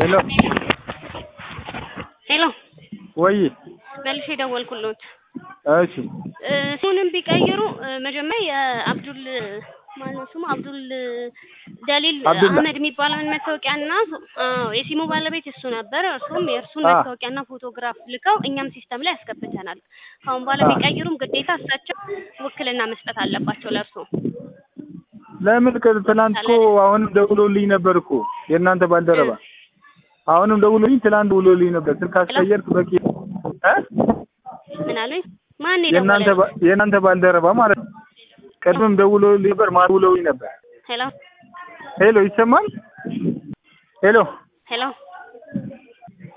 ሄሎ ሄሎ ወይ መልሼ ደወልኩልዎት። እሺ እ ስሙንም ቢቀይሩ እ መጀመሪያ የአብዱል ማነው ስሙ አብዱል ደሊል አብዱላ። አህመድ የሚባለውን መታወቂያና አዎ የሲሙ ባለቤት እሱ ነበር። እርሱም የእርሱን አ መታወቂያና ፎቶግራፍ ልከው እኛም ሲስተም ላይ ያስገብተናል። ከአሁን በኋላ አ ቢቀይሩም ግዴታ እሳቸው ውክልና መስጠት አለባቸው ለእርሶ። ለምን ከ- ትናንት እኮ አሁንም ደውሎልኝ ነበር እኮ የእናንተ ባልደረባ አሁንም ደውሎልኝ ትናንት ደውሎልኝ ነበር። ስልክ አስቀየርክ በቂ እ ምን አሉኝ? ማን የእናንተ የደወለልኝ? ባ- የእናንተ ባልደረባ ማለት ነው። ቅድምም ደውሎልኝ ነበር፣ ማታ ደውሎልኝ ነበር። ሄሎ ሄሎ ይሰማል? ሄሎ ሄሎ